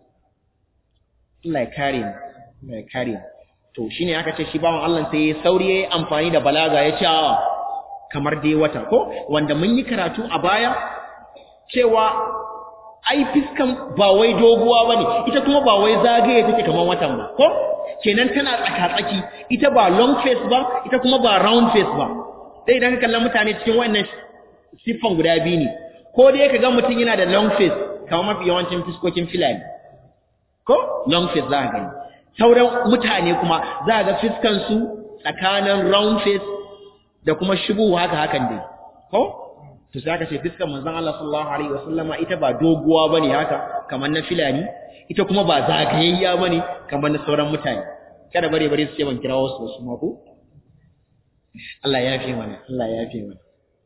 Allah ya kare mu Allah ya kare mu to shine aka ce shi bawan Allah sai ya sauri yayi amfani da balaga ya ce kamar dai wata ko wanda mun yi karatu a baya cewa ai fiskan ba wai doguwa bane ita kuma ba wai zagaye take kamar watan ba ko kenan tana tsaka-tsaki ita ba long face ba ita kuma ba round face ba sai idan ka kalla mutane cikin wannan siffan guda biyu ne ko dai ka ga mutum yana da long face kamar mafi yawancin fiskokin filani ko long face za ka gani sauran mutane kuma za ga fiskan su tsakanin round face da kuma shubu haka hakan dai ko to sai aka ce fiskan manzon Allah sallallahu alaihi wasallama ita ba doguwa bane haka kamar na filani ita kuma ba zagayayya bane kamar na sauran mutane kada bare bare su ce ban kirawo su su ma ko Allah ya yafe mana Allah ya yafe mana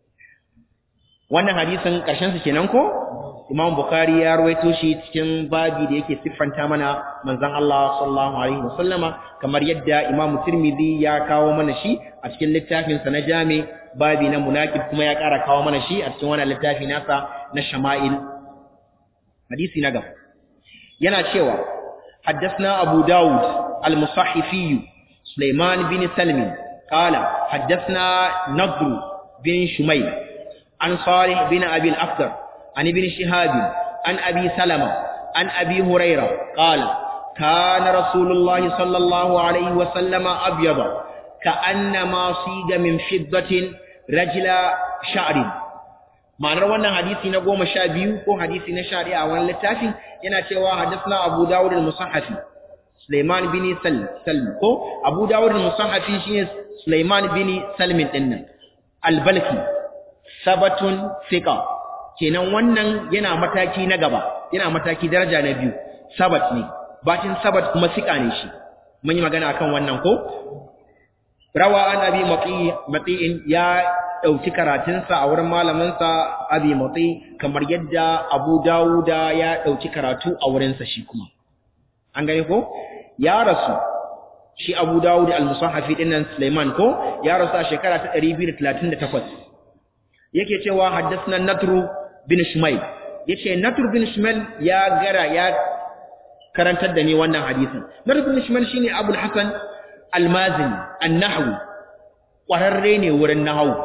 wannan hadisin karshen su kenan ko Imam Bukhari ya rawaito shi cikin babi da yake siffanta mana manzon Allah sallallahu alaihi wasallama kamar yadda Imam Tirmidhi ya kawo mana shi a cikin littafin sa na Jami babi na munakib kuma ya ƙara kawo mana shi a cikin wannan littafi nasa na Shama'il hadisi na gaba yana cewa حدثنا أبو داود المصحفي سليمان بن سلم قال حدثنا نضر بن شميل عن صالح بن أبي الأفضل عن ابن شهاب عن أبي سلمة عن أبي هريرة قال كان رسول الله صلى الله عليه وسلم أبيض كأنما صيغ من فضة رجل شعر ma'anar wannan hadisi na goma sha biyu ko hadisi na sha ɗaya a wani littafi yana cewa hadisna abu dawud al-musahhafi Sulaiman bin Salm ko Abu Dawud al-Musahhafi shine Sulaiman bin Salmin dinnan al-Balki sabatun thiqa kenan wannan yana mataki na gaba yana mataki daraja na biyu sabat ne bacin sabat kuma thiqa ne shi mun yi magana akan wannan ko rawa an abi mati'in ya dauki karatunsa a wurin malaminsa abi mati kamar yadda Abu Dawuda ya dauki karatu a wurinsa shi kuma an gane ko ya rasu shi Abu Dawud al-Musahhafi dinnan Sulaiman ko ya rasu a shekara ta 238 yake cewa haddathna Natru bin Shumayl yace Natru bin Shumayl ya gara ya karantar da ni wannan hadisin Natru bin Shumayl shine Abu al-Hasan al-Mazini an-Nahwi kwararre ne wurin nahwu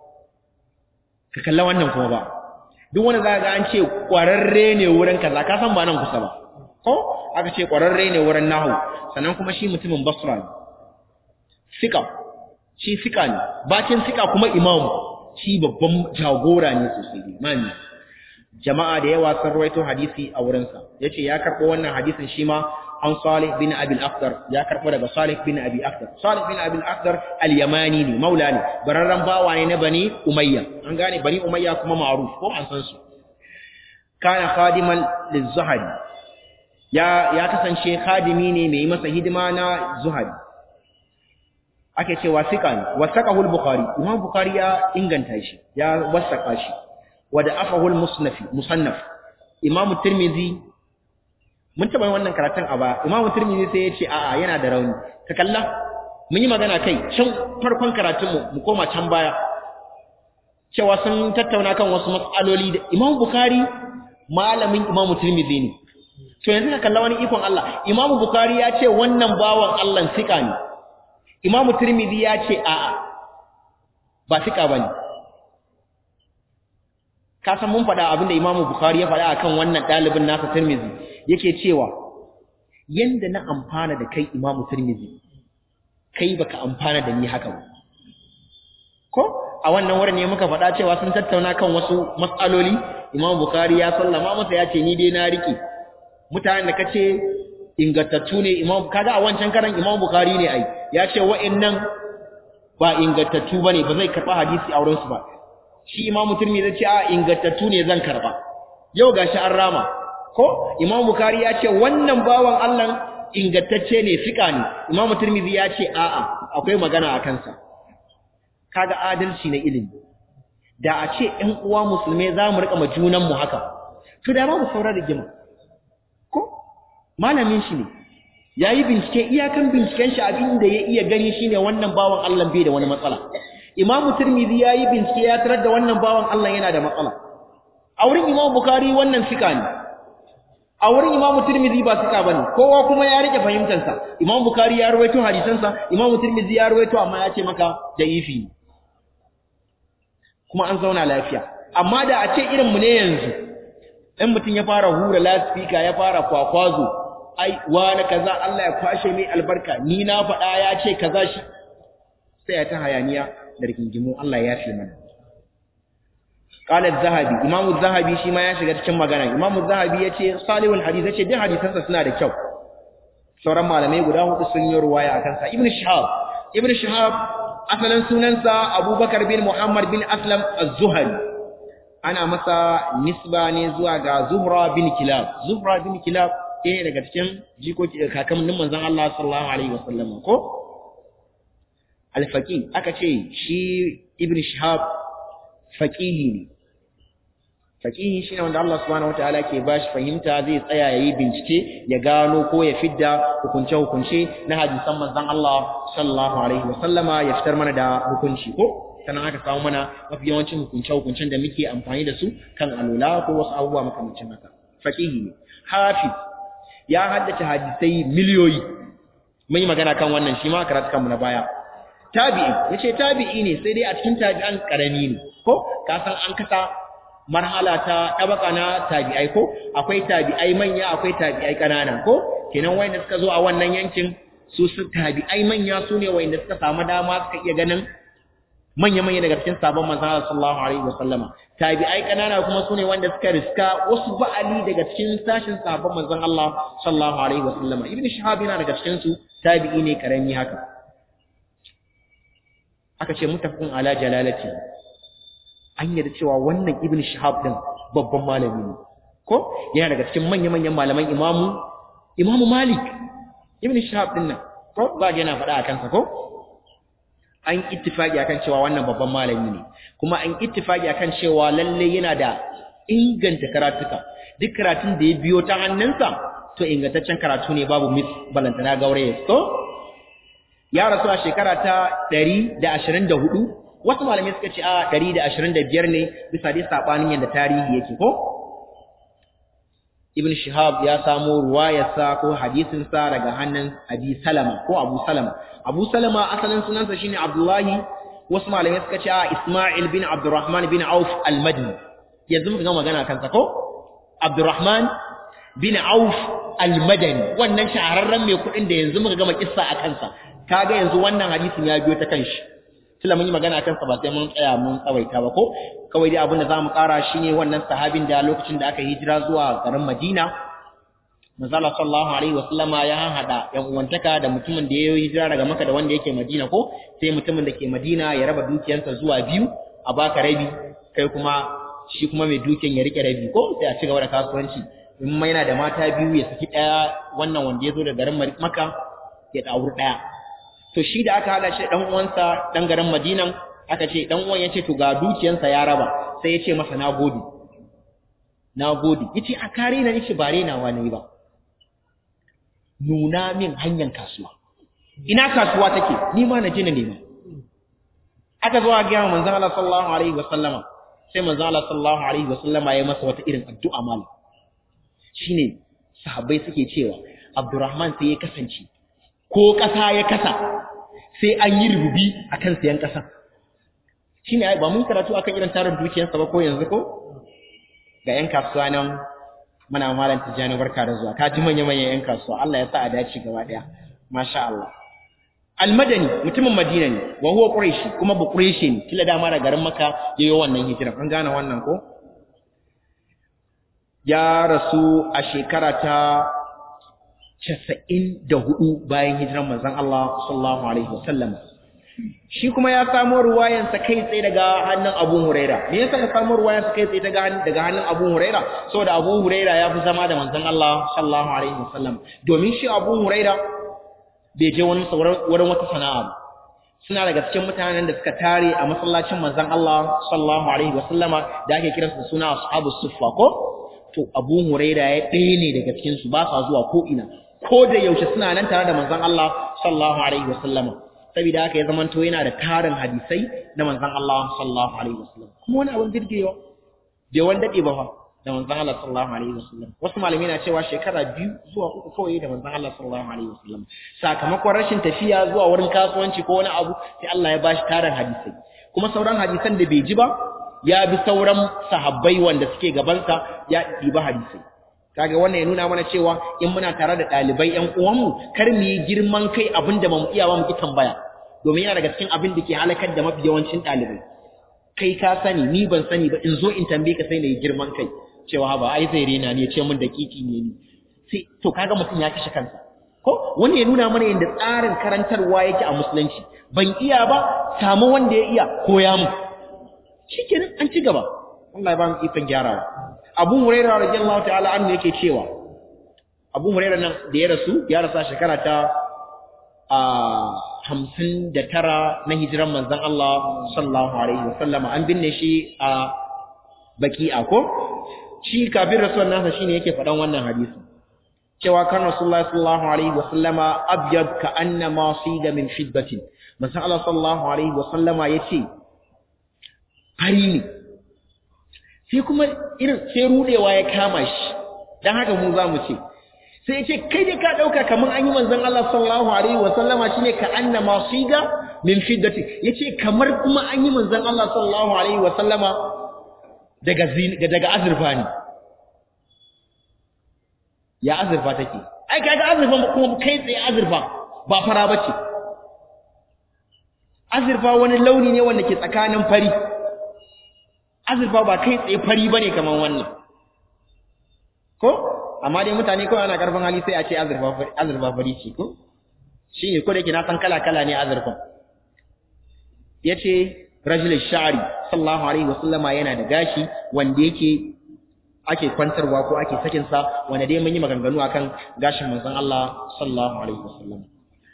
ka kalla wannan kuma ba duk wanda za ga an ce kwararre ne wurin kaza ka san ba nan kusa ba ko aka ce ƙwararre ne wurin nahu sannan kuma shi mutumin basra ne sika shi sika ne bacin sika kuma imam shi babban jagora ne sosai imami jama'a da yawa sun rawaito hadisi a wurinsa yace ya karɓo wannan hadisin shi ma an Salih bin Abi al-Akhdar ya karɓo daga Salih bin Abi Akhdar Salih bin Abi al-Akhdar al-Yamani ne maula ne bararran bawa ne na Bani Umayya an gane Bani Umayya kuma ma'ruf ko an san su kana khadiman liz-Zuhri ya ya kasance khadimi ne mai masa hidima na zuhari ake cewa sika ne wasaqahu al-bukhari imam bukhari ya inganta shi ya wasaqa shi wa da'afahu al-musnaf musannaf imam tirmidhi mun taba yin wannan karatun a baya imamu tirmidhi sai ya ce a'a yana da rauni ka kalla mun yi magana kai can farkon karatun mu mu koma can baya cewa sun tattauna kan wasu matsaloli da imamu bukhari malamin imamu tirmidhi ne to yanzu ka kalla wani ikon Allah imamu bukhari ya ce wannan bawan Allah sika ne imamu tirmidhi ya ce a'a ba sika bane ka san mun faɗa abinda imamu bukhari ya faɗa akan wannan ɗalibin nasa tirmidhi yake cewa yanda na amfana da kai imamu tirmidhi kai baka amfana da ni haka ba ko a wannan wurin ne muka faɗa cewa sun tattauna kan wasu matsaloli imamu bukhari ya sallama masa ya ce ni dai na rike mutanen da kace ingantattu ne imam kaga a wancan karan imam bukhari ne ai ya ce wa'annan ba ingantattu bane ba zai karba hadisi a wurin su ba shi imam turmi zai ce a ingantattu ne zan karba yau gashi an rama ko imam bukhari ya ce wannan bawan Allah ingantacce ne fika ne imam turmizi ya ce a'a akwai magana a kansa kaga adalci na ilimi da a ce ƴan uwa musulmai za mu rika ma junan mu haka to da ba mu saurara rigima malamin shi ne ya yi bincike iyakan binciken shi abin da ya iya gani shine wannan bawan Allah bai da wani matsala imamu tirmidhi ya yi bincike ya tarar da wannan bawan Allah yana da matsala a wurin imamu bukari wannan fika ne a wurin imamu tirmidhi ba fika bane kowa kuma ya rike fahimtansa imamu bukari ya rawaito hadisansa imamu tirmidhi ya rawaito amma ya ce maka da ifi kuma an zauna lafiya amma da a ce irin mu ne yanzu in mutum ya fara hura lasfika ya fara kwakwazo ai wani kaza Allah ya kwashe mai albarka ni na faɗa ya ce kaza shi sai ya ta hayaniya da rigingimu Allah ya fi mana qala az-zahabi imam az-zahabi shi ma ya shiga cikin magana imam az-zahabi yace salihul hadith yace duk hadisansa suna da kyau sauran malamai guda hudu sun yi ruwaya akan sa ibn shihab ibn shihab asalin sunansa abubakar bin muhammad bin aslam az-zuhri ana masa nisba ne zuwa ga zuhra bin kilab zuhra bin kilab ɗaya daga cikin jikoki kakannin manzon Allah sallallahu alaihi wasallam ko al-faqih aka ce shi ibn shihab faqihi ne faqihi shine wanda Allah subhanahu wataala ke bashi fahimta zai tsaya yayi bincike ya gano ko ya fidda hukunce hukunce na hadisan manzon Allah sallallahu alaihi wasallama ya fitar mana da hukunci ko sannan aka samu mana mafi yawancin hukunce hukuncen da muke amfani da su kan alula ko wasu abubuwa makamancin haka faqihi ne hafiz ya haddace hadisai miliyoyi mun yi magana kan wannan shi ma karatu kanmu na baya tabi'i yace tabi'i ne sai dai a cikin tabi'an karami ne ko ka san an kasa marhala ta tabaka na tabi'ai ko akwai tabi'ai manya akwai tabi'ai kanana ko kenan wayanda suka zo a wannan yankin su su tabi'ai manya su ne wayanda suka samu dama suka iya ganin manya-manya daga cikin sabon manzon sallallahu alaihi wasallama tabi'ai kanana kuma sune wanda suka riska wasu ba'ali daga cikin sashin sabon manzon Allah sallallahu alaihi wasallama ibnu shahab yana daga cikin su tabi'i ne karami haka aka ce mutafaqun ala jalalati an yarda cewa wannan ibnu shahab din babban malami ne ko yana daga cikin manya-manyan malaman imamu imamu malik ibnu shahab din nan ko ba yana faɗa a kansa ko an ittifaki akan cewa wannan babban malami ne kuma an ittifaki akan cewa lalle yana da inganta karatuka duk karatun da ya biyo ta hannunsa to ingantaccen karatu ne babu mis balantana gauraye to ya rasu a shekara ta 124 wasu malamai suka ce a 125 ne bisa dai sabanin yadda tarihi yake ko ibn shihab ya samo ruwayarsa ko hadisinsa daga hannun abi salama ko abu salama abu salama asalin sunansa shine abdullahi wasu malamai suka ce a isma'il bin abdurrahman bin auf al-madini yanzu muka ga magana kansa ko abdurrahman bin auf al-madani wannan shahararren mai kuɗin da yanzu muka gama kissa a kansa kaga yanzu wannan hadisin ya biyo ta kanshi tunda mun yi magana akan sa ba sai mun tsaya mun tsawaita ba ko kawai dai abin da zamu ƙara shine wannan sahabin da lokacin da aka hijira zuwa garin Madina Manzala sallallahu alaihi wasallama ya hada yan uwantaka da mutumin da ya yi hijira daga Makka da wanda yake Madina ko sai mutumin da ke Madina ya raba dukiyarsa zuwa biyu a baka rabi kai kuma shi kuma mai dukiyan ya rike rabi ko sai a ci gaba da kasuwanci in ma yana da mata biyu ya saki daya wannan wanda ya zo da garin Makka ya dauri daya to shi da aka hada shi dan uwansa dan garin Madinan aka ce dan uwan yace to ga dukiyansa ya raba sai yace masa nagode nagode yace a kare na yace bare na wani ba nuna min hanyar kasuwa ina kasuwa take ni ma na je na nema aka zo a ga manzon Allah sallallahu alaihi wasallama sai manzon Allah sallallahu alaihi wasallama ya masa wata irin addu'a malam shine sahabbai suke cewa Abdurrahman sai ya kasance ko kasa ya kasa sai an yi rububi akan sayan kasa shine ba mun karatu akan irin tarin dukiyarsa ba ko yanzu ko ga yan kasuwa nan muna malam tijani barka da zuwa ka ji manya manyan yan kasuwa Allah ya sa a dace gaba daya masha Allah almadani mutumin madina ne wa huwa quraishi kuma ba quraishi ne kila dama da garin makka yayin wannan hijira an gane wannan ko ya rasu a shekara ta 94 bayan hijiran manzon Allah sallallahu alaihi wasallam shi kuma ya samu ruwayansa kai tsaye daga hannun Abu Huraira me yasa ya samu ruwayansa kai tsaye daga daga hannun Abu Huraira saboda Abu Huraira ya fi zama da manzon Allah sallallahu alaihi wasallam domin shi Abu Huraira bai je wani wurin wata sana'a ba suna daga cikin mutanen da suka tare a masallacin manzon Allah sallallahu alaihi wasallama da ake kiransu suna ashabus suffa ko to Abu Huraira ya ɗaya ne daga cikin su ba sa zuwa ko ina ko da yaushe suna nan tare da manzon Allah sallallahu alaihi wasallama saboda haka ya zamanto yana da tarin hadisai na manzon Allah sallallahu alaihi wasallam kuma wani abin birgewa bai wani dade ba fa da manzon Allah sallallahu alaihi wasallam wasu malamai na cewa shekara biyu zuwa uku kawai da manzon Allah sallallahu alaihi wasallam sakamakon rashin tafiya zuwa wurin kasuwanci ko wani abu sai Allah ya bashi tarin hadisai kuma sauran hadisan da bai ji ba ya bi sauran sahabbai wanda suke gabansa ya ɗiba hadisai kaga wannan ya nuna mana cewa in muna tare da ɗalibai ƴan uwanmu kar mu yi girman kai abin da bamu iya ba mu ki tambaya domin yana daga cikin abin da ke halakar da mafi yawancin ɗalibai kai ka sani ni ban sani ba in zo in tambaye ka sai na yi girman kai cewa ba ai zai rena ne ya ce min dakiki ne ni sai to kaga mutum ya kashe kansa ko wani ya nuna mana yadda tsarin karantarwa yake a musulunci ban iya ba samu wanda ya iya koya mu shikenan an ci gaba Allah ya ba mu ikon gyarawa Abu Hurairah radiyallahu ta'ala anhu yake cewa Abu Hurairah nan da ya rasu ya rasa shekara ta a hamsin da tara na hijiran manzon Allah sallallahu alaihi wasallama an binne shi a baki'a ko shi kafin rasuwan nasa shine yake faɗan wannan hadisi cewa kan Rasulullahi sallallahu alaihi wasallama abyad ka annama siga min fiddatin manzon Allah sallallahu alaihi wasallama yace fari ne sai kuma irin sai rudewa ya kama shi dan haka mu zamu ce sai ya ce kai dai ka dauka kaman an yi manzon Allah sallallahu alaihi wa sallama shine ka annama siga min fiddati yace kamar kuma an yi manzon Allah sallallahu alaihi wa sallama daga daga azurfa ne ya azurfa take ai kaga azurfa kuma kai tsaye azurfa ba fara bace azurfa wani launi ne wanda ke tsakanin fari azurfa ba kai tsaye fari bane kaman wannan ko amma dai mutane kawai ana karfin hali sai a ce azurfa fari azurfa fari ce ko shine ko da yake na san kala kala ne azurfan yace rajul sha'ri sallallahu alaihi wasallama yana da gashi wanda yake ake kwantarwa ko ake sakin sa wanda dai mun yi maganganu akan gashin manzon Allah sallallahu alaihi wasallam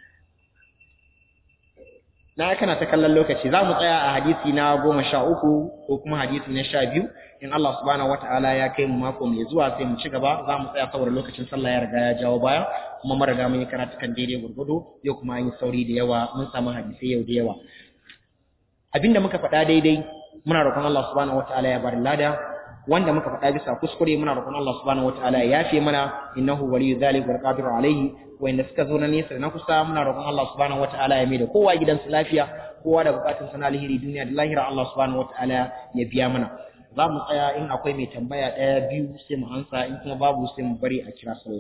na kana ta kallon lokaci za mu tsaya a hadisi na goma sha uku ko kuma hadisi na sha biyu in Allah subhanahu wataala ya kai mu mako mai zuwa sai mu ci gaba za mu tsaya saboda lokacin sallah ya riga ya jawo baya kuma mun riga mun yi karatukan daidai gurgudu yau kuma an yi sauri da yawa mun samu hadisai yau da yawa abinda muka faɗa daidai muna roƙon Allah subhanahu wataala ya bar lada wanda muka faɗa bisa kuskure muna roƙon Allah subhanahu wataala ya yafe mana innahu waliyyu dhalika wal qadiru alayhi wanda suka zo na nesa da na kusa muna roƙon Allah subhanahu wataala ya mai da kowa gidansu lafiya kowa da bukatun sana alheri duniya da lahira Allah subhanahu wataala ya biya mana za mu tsaya in akwai mai tambaya ɗaya biyu sai mu ansa in kuma babu sai mu bari a kira sallah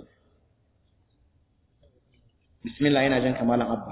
bismillah yana jan kamalan abba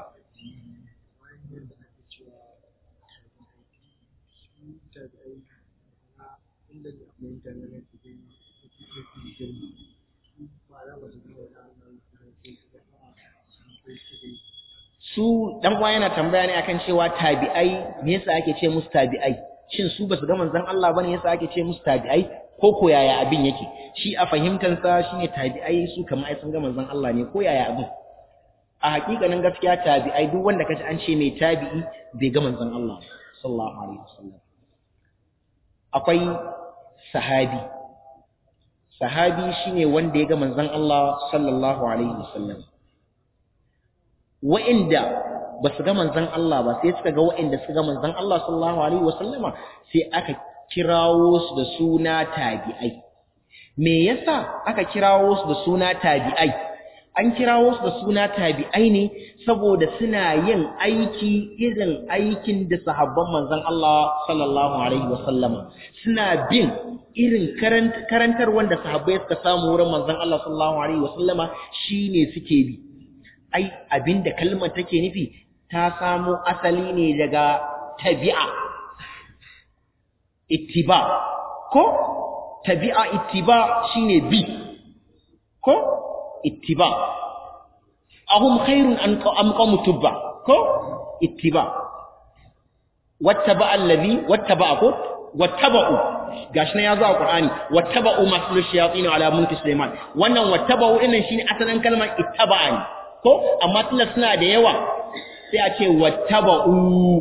su dan uwa yana tambaya ne akan cewa tabi'ai me yasa ake ce musu tabi'ai shin su basu ga manzon Allah bane yasa ake ce musu tabi'ai ko ko yaya abin yake shi a fahimtar sa shine tabi'ai su kamar ai sun ga manzon Allah ne ko yaya abin a hakikanin gaskiya tabi'ai duk wanda kaji an ce mai tabi'i bai ga manzon Allah sallallahu alaihi wasallam akwai sahabi sahabi shine wanda ya ga manzon Allah sallallahu alaihi wasallam wa'inda ba su ga manzon Allah ba sai suka ga wa'inda suka ga manzon Allah sallallahu alaihi wasallama sai aka kirawo su da suna tabi'ai me yasa aka kirawo su da suna tabi'ai an kirawo su da suna tabi'ai ne saboda suna yin aiki irin aikin da sahabban manzon Allah sallallahu alaihi wasallama suna bin irin karantar wanda sahabbai suka samu wurin manzon Allah sallallahu alaihi wasallama shine suke bi ai abinda kalmar take nufi ta samo asali ne daga tabi'a ittiba ko tabi'a ittiba shine bi ko ittiba ahum khairun an am qawm tubba ko ittiba wattaba allazi wattaba ko wattaba'u gashi nan yazo a qur'ani wattaba'u maslu shayatin ala mulki sulaiman wannan wattaba'u dinnan shine asalin kalmar ittaba'ani ko amma tunda suna da yawa sai a ce wattaba'u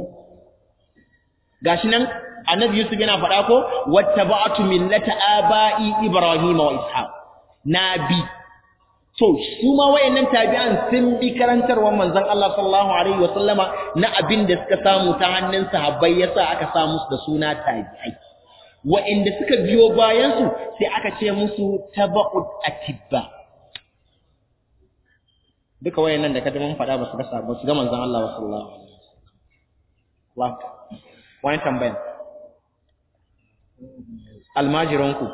gashi nan annabi yusuf yana faɗa ko wattaba'tu millata aba'i ibrahima wa ishaq nabi to su ma wayannan tabi'an sun bi karantarwar manzon Allah sallallahu alaihi wa sallama na abin da suka samu ta hannun sahabbai yasa aka sa musu da suna tabi'ai wa'inda suka biyo bayan su sai aka ce musu taba'ut atibba duka wayannan da kaji mun faɗa ba su ga ba su ga manzon Allah sallallahu alaihi wa sallam wani tambaya almajiranku